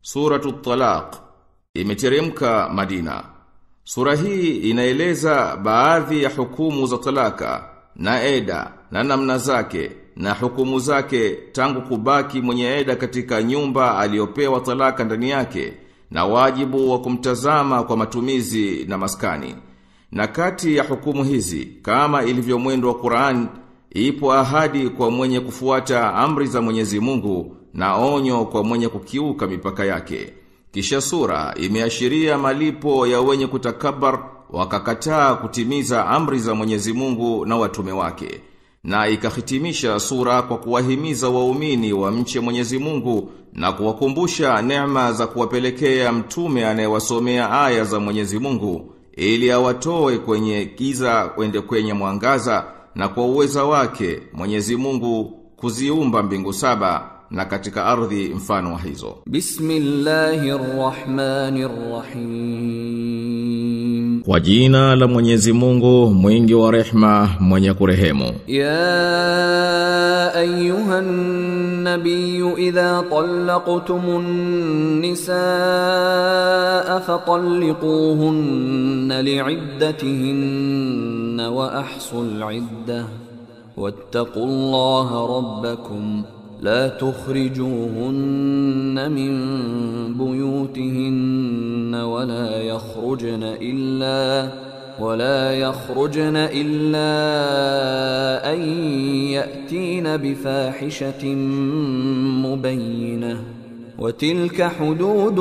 Suratu Talaq imeteremka Madina. Sura hii inaeleza baadhi ya hukumu za talaka na eda na namna zake na hukumu zake tangu kubaki mwenye eda katika nyumba aliyopewa talaka ndani yake na wajibu wa kumtazama kwa matumizi na maskani. Na kati ya hukumu hizi kama ilivyo mwendo wa Qur'an ipo ahadi kwa mwenye kufuata amri za Mwenyezi Mungu na onyo kwa mwenye kukiuka mipaka yake. Kisha sura imeashiria malipo ya wenye kutakabar wakakataa kutimiza amri za Mwenyezi Mungu na watume wake. Na ikahitimisha sura kwa kuwahimiza waumini wa mche Mwenyezi Mungu na kuwakumbusha neema za kuwapelekea mtume anayewasomea aya za Mwenyezi Mungu ili awatoe kwenye giza kwende kwenye mwangaza na kwa uweza wake Mwenyezi Mungu kuziumba mbingu saba na katika ardhi mfano wa hizo. Bismillahirrahmanirrahim. Kwa jina la Mwenyezi Mungu mwingi wa rehma mwenye kurehemu. يا ايها النبي اذا طلقتم النساء فطلقوهن لعدتهن واحصوا العده واتقوا الله ربكم لا تخرجوهن من بيوتهن ولا يخرجن الا ولا يخرجن إلا أن يأتين بفاحشة مبينة وتلك حدود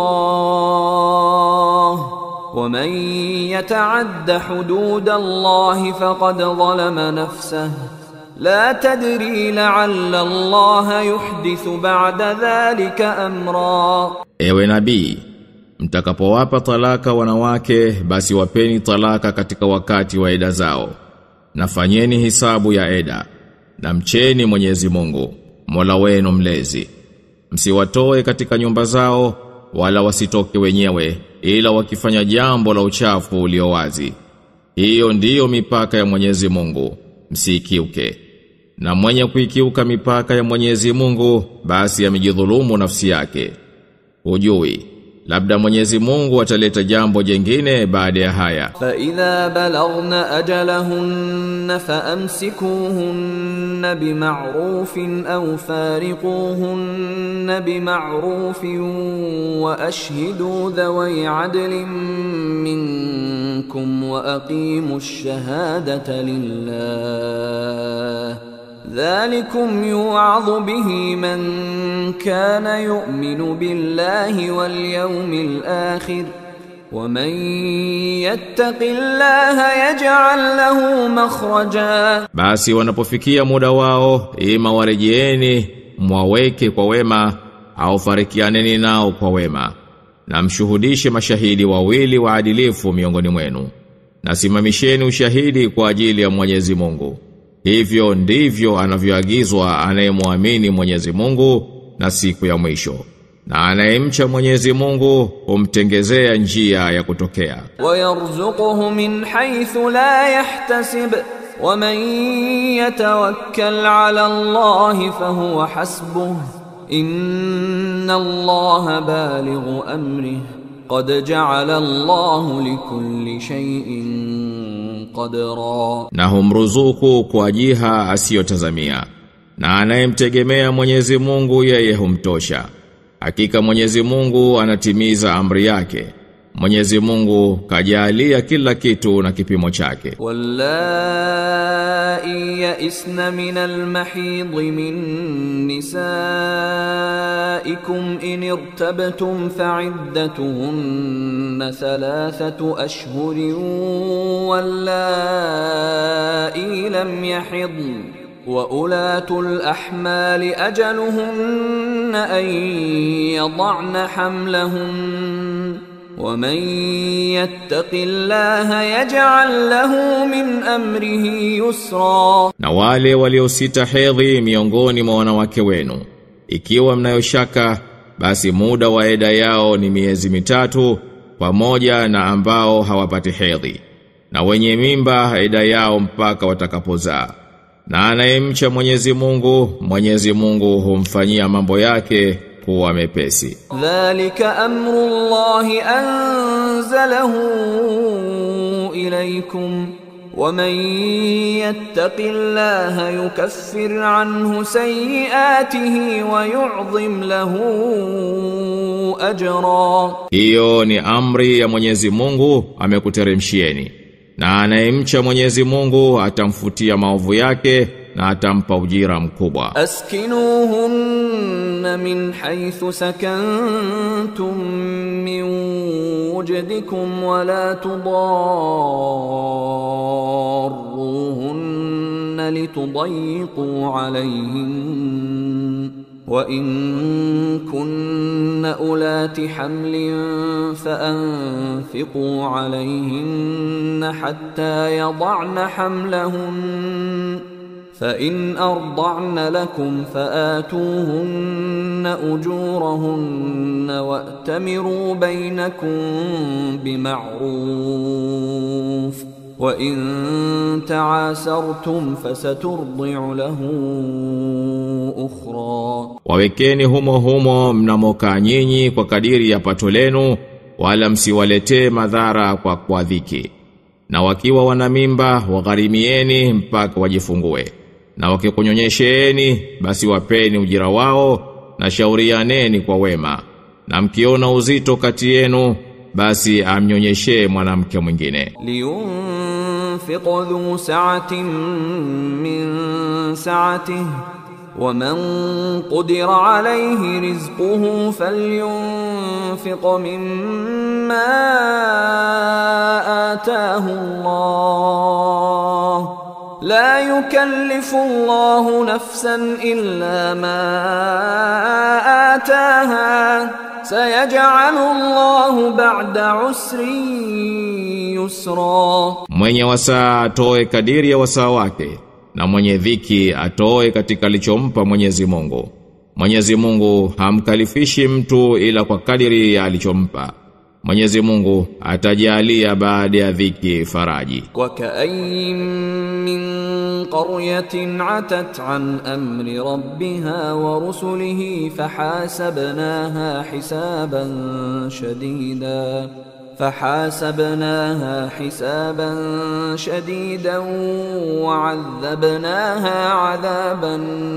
الله ومن يتعد حدود الله فقد ظلم نفسه لا تدري لعل الله يحدث بعد ذلك أمرا Ewe nabii, mtakapowapa talaka wanawake basi wapeni talaka katika wakati wa eda zao. Na fanyeni hisabu ya eda. Na mcheni Mwenyezi Mungu, Mola wenu mlezi. Msiwatoe katika nyumba zao wala wasitoke wenyewe ila wakifanya jambo la uchafu ulio wazi. Hiyo ndiyo mipaka ya Mwenyezi Mungu, msikiuke. Na mwenye kuikiuka mipaka ya Mwenyezi Mungu basi amejidhulumu nafsi yake. Hujui labda Mwenyezi Mungu ataleta jambo jengine baada ya haya. فإذا بلغن أجلهن فأمسكوهن بمعروف أو فارقوهن بمعروف وأشهدوا ذوي عدل منكم وأقيموا الشهادة لله ذلكم يوعظ به من كان يؤمن بالله واليوم الآخر ومن يتق الله يجعل له مخرجا Basi wanapofikia muda wao ima warejeeni mwaweke kwa wema au farikianeni nao kwa wema na mshuhudishe mashahidi wawili waadilifu miongoni mwenu na simamisheni ushahidi kwa ajili ya Mwenyezi Mungu hivyo ndivyo anavyoagizwa anayemwamini Mwenyezi Mungu na siku ya mwisho na anayemcha Mwenyezi Mungu humtengezea njia ya kutokea ويرزقه من حيث لا يحتسب ومن يتوكل على الله فهو حسبه إن الله بالغ أمره قد جعل الله لكل شيء قدرا na humruzuku kwa jiha asiyotazamia na anayemtegemea Mwenyezi Mungu yeye humtosha hakika Mwenyezi Mungu anatimiza amri yake Mwenyezi Mungu kajalia kila kitu na kipimo chake واللائي يئسن من المحيض من نسائكم إن ارتبتم فعدتهن ثلاثة أشهر واللائي لم يحضن وأولاة الأحمال أجلهن أن يضعن حملهن ومن يتق الله يجعل له من امره يسرا na wale waliosita hedhi miongoni mwa wanawake wenu ikiwa mnayoshaka basi muda wa eda yao ni miezi mitatu pamoja na ambao hawapati hedhi na wenye mimba eda yao mpaka watakapozaa na anayemcha Mwenyezi Mungu Mwenyezi Mungu humfanyia mambo yake kuwa mepesi. ذلك أمر الله أنزله إليكم ومن يتق الله يكفر عنه سيئاته ويعظم له أجرا Hiyo ni amri ya Mwenyezi Mungu amekuteremshieni. Na anayemcha Mwenyezi Mungu atamfutia maovu yake na atampa ujira mkubwa. أسكنوهن من حيث سكنتم من وجدكم ولا تضاروهن لتضيقوا عليهن وإن كن أولات حمل فأنفقوا عليهن حتى يضعن حملهن فإن أرضعن لكم فآتوهن أجورهن وأتمروا بينكم بمعروف وإن تعاسرتم فسترضع له أخرى Wawekeni humo humo mnamokaa nyinyi kwa kadiri ya pato lenu wala msiwaletee madhara kwa kwa dhiki. Na wakiwa wana mimba wagharimieni mpaka wajifungue. Na wakikunyonyesheeni basi wapeni ujira wao na shaurianeni kwa wema. Na mkiona uzito kati yenu basi amnyonyeshee mwanamke mwingine. لينفق ذو سعة من سعته ومن قدر عليه رزقه فلينفق مما آتاه الله لا يكلف الله نفسا إلا ما آتاها سيجعل الله بعد عسر يسرا Mwenye wasaa atoe kadiri ya wasaa wake na mwenye dhiki atoe katika alichompa Mwenyezi Mungu. Mwenyezi Mungu hamkalifishi mtu ila kwa kadiri ya alichompa. Mwenyezi Mungu atajalia baada ya dhiki faraji. وكأي من قرية عتت عن أمر ربها ورسله فحاسبناها حسابا شديدا فحاسبناها حسابا شديدا وعذبناها عذابا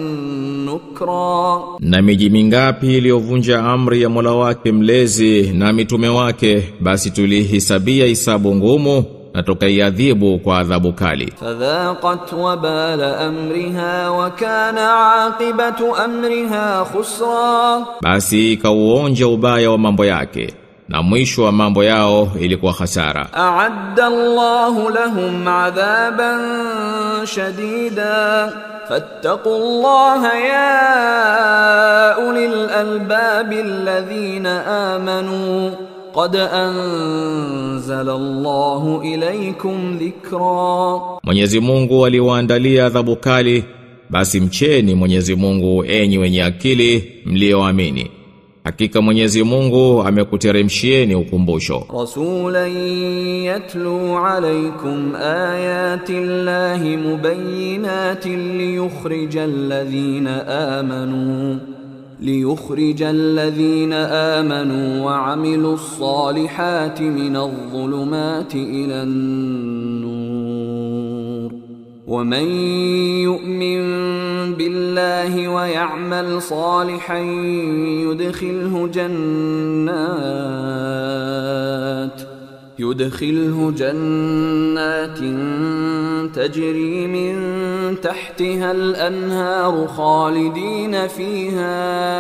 نكرا Na miji mingapi iliyovunja amri ya Mola wake mlezi na mitume wake basi tulihisabia hisabu ngumu na tukaiadhibu kwa adhabu kali. فذاقت وبال أمرها وكان عاقبة أمرها خسرا Basi ikauonja ubaya wa mambo yake na mwisho wa mambo yao ilikuwa hasara. أعد الله لهم عذابا شديدا فاتقوا الله يا أولي الألباب الذين آمنوا قد أنزل الله إليكم ذكرا Mwenyezi Mungu aliwaandalia adhabu kali, basi mcheni Mwenyezi Mungu enyi wenye akili mlioamini. Hakika Mwenyezi Mungu amekuteremshieni ukumbusho. رسولا يتلو عليكم آيات الله مبينات ليخرج الذين آمنوا ليخرج الذين آمنوا وعملوا الصالحات من الظلمات إلى النور ومن يؤمن بالله ويعمل صالحا يدخله جنات يدخله جنات تجري من تحتها الأنهار خالدين فيها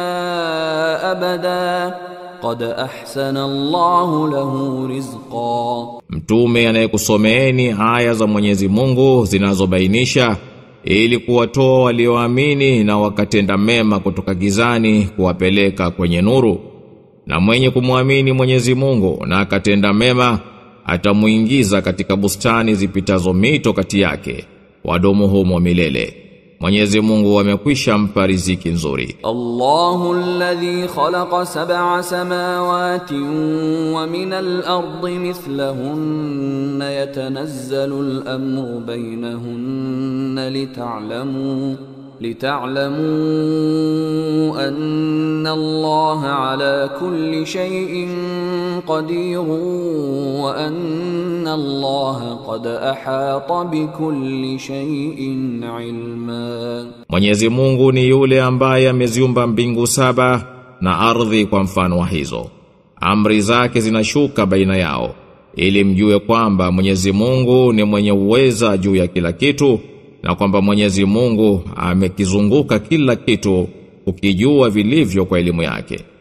أبدا قد أحسن الله له رزقا Mtume anayekusomeeni aya za Mwenyezi Mungu zinazobainisha ili kuwatoa walioamini na wakatenda mema kutoka gizani kuwapeleka kwenye nuru. Na mwenye kumwamini Mwenyezi Mungu na akatenda mema atamuingiza katika bustani zipitazo mito kati yake wadomo humo milele. Mwenyezi Mungu amekwisha mpa riziki nzuri. الله الذي خلق سبع سماوات ومن الأرض مثلهن يتنزل الأمر بينهن لتعلموا لتعلموا أن الله على كل شيء قدير وأن الله قد أحاط بكل شيء علما Mwenyezi Mungu ni yule ambaye ameziumba mbingu saba na ardhi kwa mfano wa hizo. Amri zake zinashuka baina yao ili mjue kwamba Mwenyezi Mungu ni mwenye uweza juu ya kila kitu na kwamba Mwenyezi Mungu amekizunguka kila kitu ukijua vilivyo kwa elimu yake.